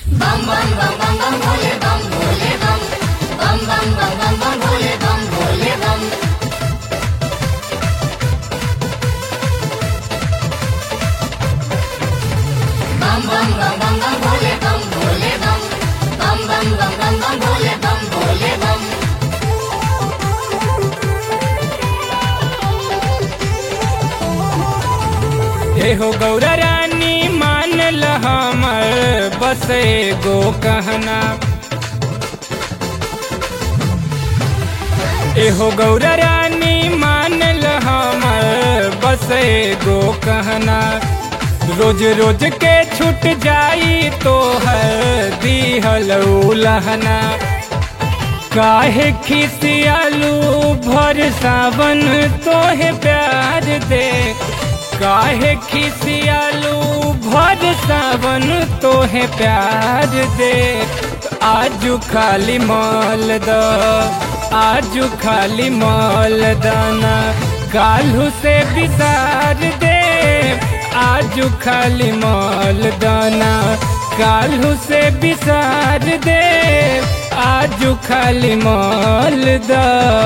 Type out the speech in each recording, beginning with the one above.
bam bam bam bam bam Bhole बम भोले बम बम बम बम बम बम भोले बम भोले बम बम बम बम बम बम भोले बम भोले बम बम बम बम बम बम भोले बम भोले बम हे हो गौरा रानी मान ल हमर बस एगो कहना एहो गौरा रानी मान ल हमर बस एगो कहना रोज रोज के छूट जाई तो है दिहल उलहना काहे खिसियालू भर सावन तोहे प्यार दे काहे खिसियालू भर सावन तोहे प्यार दे आजू खाली मॉल द आजू खाली मॉल दाना काल्हू से बिसार दे आजू खाली मॉल दाना काल्हू से बिसार दे आजू खाली मॉल दा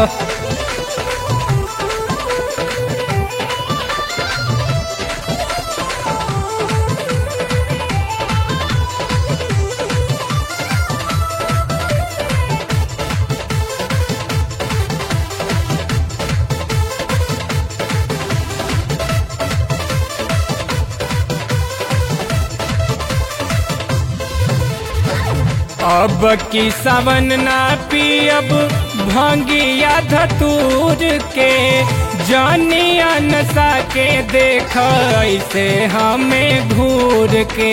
अब की सावन ना पियब भांगिया धतूर के जानिया नशा के देख ऐसे हमें घूर के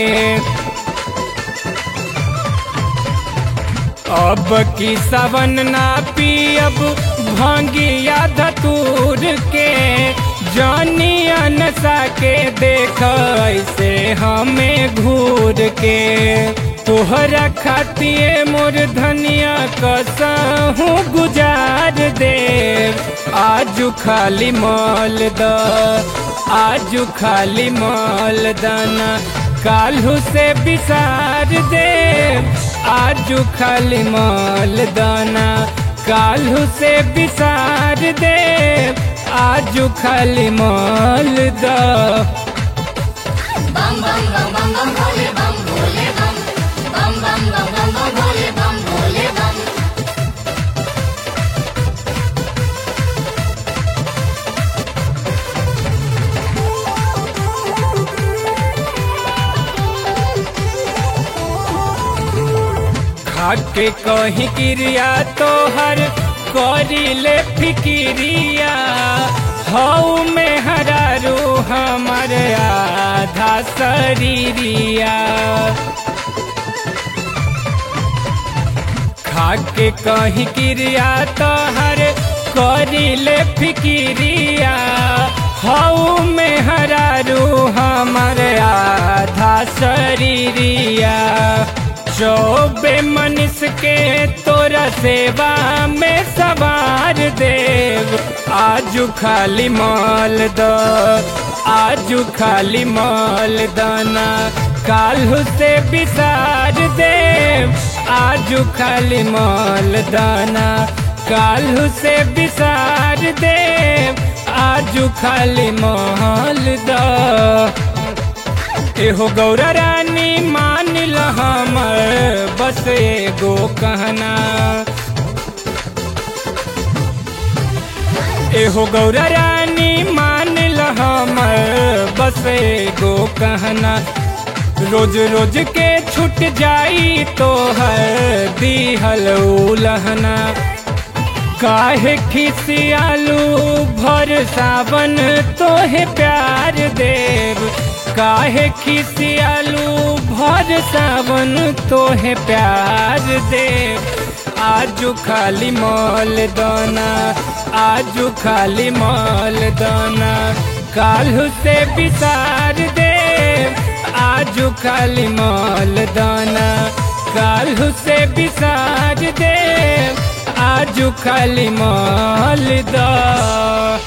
अब की सावन ना पियब भांगिया धतूर के जानिया नशा के देख ऐसे हमें घूर के तोहरा खातिए मोर धनिया कसहू गुजार दे आजू खाली मॉल द आजू खाली मॉल दाना काल्हू से बिसार दे आजू खाली मॉल दाना काल्हू से बिसार दे आजू खाली मॉल दा बम बम बम बम बम भोले बम भोले बम बम बम बम बम बम भोले बम भोले बम खाके कहीं क्रिया तोहर करिले फिकिरिया हऊ में हरारू हमर आधा शरीरिया खाके कहीं क्रिया तोहर करिले फिकिरिया हऊ में हरारू हमर आधा शरीरिया चौबे मनुष के तोरा सेवा में सवार देव आजू खाली मॉल द आजू खाली मॉल दाना काल्हू से बिसार देव आजू खाली मॉल दाना काल्हू से बिसार देव आजू खाली मॉल दा एहो गौरा रानी मान ल हमर बस एगो कहना एहो गौरा रानी मान ल हमर बस एगो कहना रोज रोज के छूट जाई तो है दिहल उलहना काहे खिसियालू भर सावन तोहे प्यार देव काहे खिसियालू भर सावन तोहे प्यार देव आजू खाली मॉल दाना आजू खाली मॉल दाना काल्हू से बिसार देव आजू खाली मॉल दाना काल्हू से बिसार देव आजू खाली मॉल दा